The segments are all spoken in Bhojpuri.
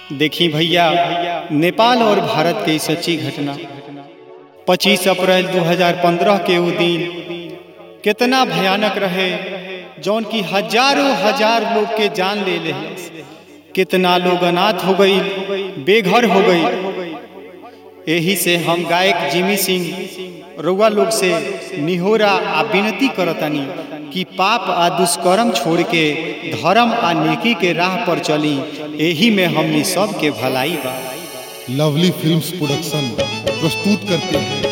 देखी भैया नेपाल और भारत के ई सच्ची घटना 25 अप्रैल 2015 के वो दिन कितना भयानक रहे जौन की हजारों हजार लोग के जान ले ले कितना लोग अनाथ हो गई बेघर हो गई यही से हम गायक जिमी सिंह रउआ लोग से निहोरा आ विनती करतनी कि पाप आ दुष्कर्म छोड़ के धर्म आ नेकी के राह पर चली यही में हमनी सब के भलाई बा लवली फिल्म्स प्रोडक्शन प्रस्तुत करते हैं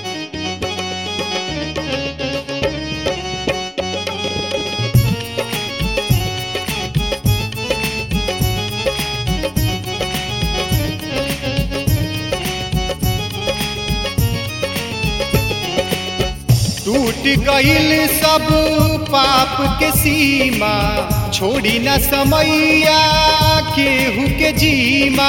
टूट गईल सब पाप के सीमा छोड़ी न समैया केहू के जीमा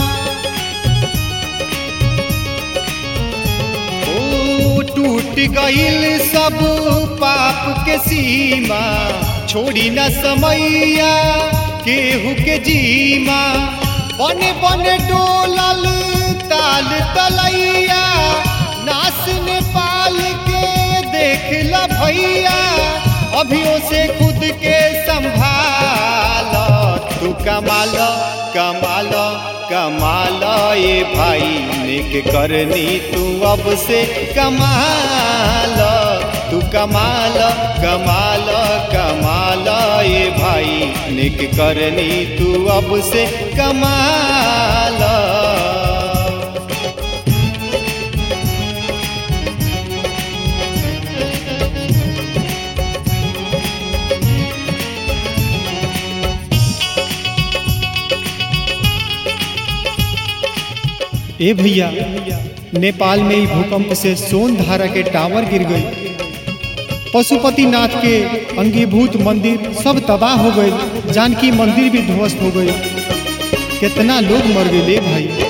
ओ टूट गईल सब पाप के सीमा छोड़ी न समैया केहू के जीमा बन बन डोलल ताल तलैया नास नेपाल के देख ल भैया अभियो से खुद के संभाल तू कमाल कमाल कमाल ये भाई नेक करनी तू अब से कमाल तू कमाल कमाल कमाल ये भाई नेक करनी तू अब से कमाल ए भैया नेपाल में ही भूकंप से सोन धारा के टावर गिर गई पशुपतिनाथ के अंगीभूत मंदिर सब तबाह हो गए जानकी मंदिर भी ध्वस्त हो गई कितना लोग मर गए भाई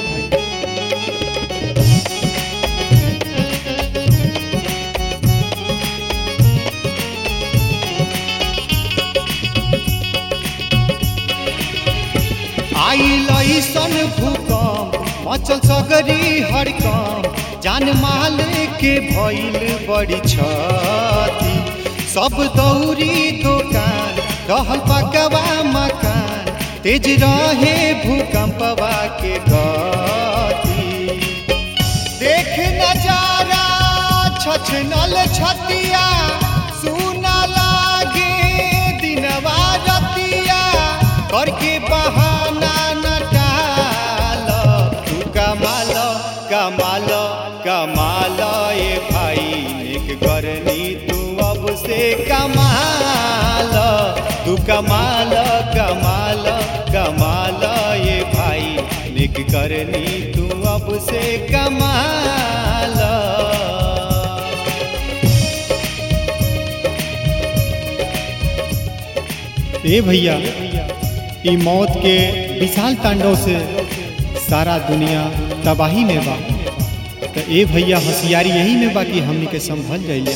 आइल ऐसन भूकंप मचल सगरी हड़कम जान माल के भइल बड़ी छती सब दौरी दुकान रहल पकवा मकान तेज रहे भूकंपवा के गति देख नजारा छछनल छतिया सुना लागे दिनवा रतिया करके बहाना न टाल तू कमाल कमाल कमाल ये भाई नेक करनी तू अब से कमाल तू कमाल कमाल कमाल ये भाई नेक करनी तू अब से कमाल ए भैया ई मौत के विशाल तांडव से सारा दुनिया तबाही में बा तो ए भैया होशियारी यही में बा कि हमनी के संभल जाइए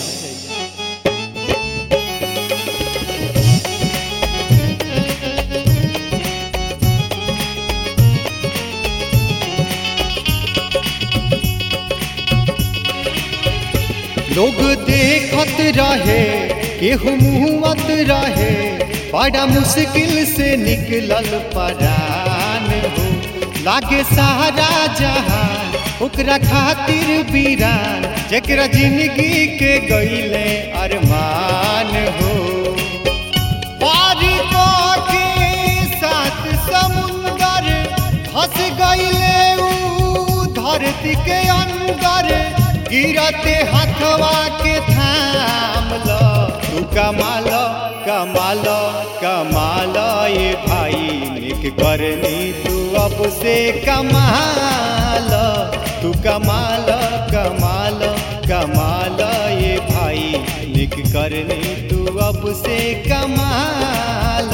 लोग देखत रहे केहू मुहत रहे बड़ा मुश्किल से निकलल परान हो लागे सहारा जहान ओकरा खातिर वीरान जकरा जिंदगी के गईले अरमान हो पार के साथ समुंदर फंस गईले ऊ धरती के अंदर गिरते हाथवा के थाम लो तू कमाल कमाल कमाल ये भाई निक करनी तू अब से कमाल तू कमाल कमाल कमाल ये भाई निक करनी तू अब से कमाल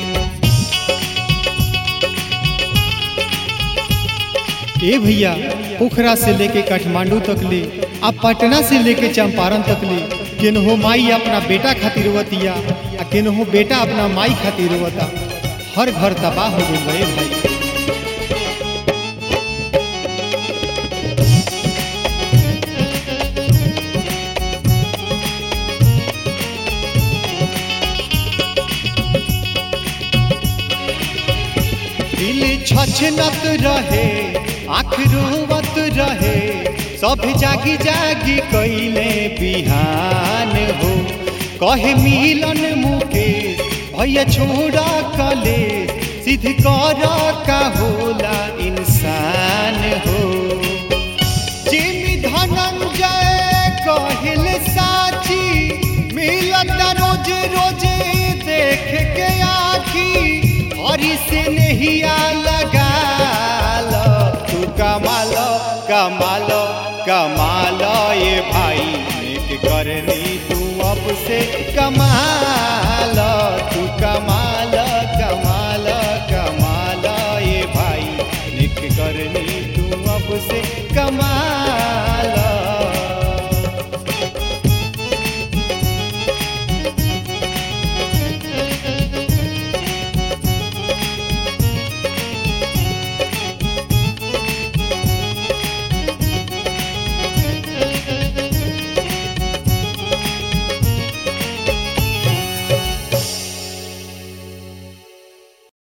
ए भैया पोखरा से लेके काठमांडू तक ले आ पटना से लेके चंपारण तक ले केनहो माई अपना बेटा खातिर रोवतिया आ केनहो बेटा अपना माई खातिर रोवता हर घर तबाह हो गइल बा ए भाई दिल छछनत रहे आँख रोवत रहे सब जागी जागी कैले बिहान हो कहे मिलन मुके भैया छोड़ा कले सिद्ध कर का होला इंसान हो जिमी धनंजय कहल साची मिलत रोज रोज देख के आखी हरी से नहीं लगा लो तू कमा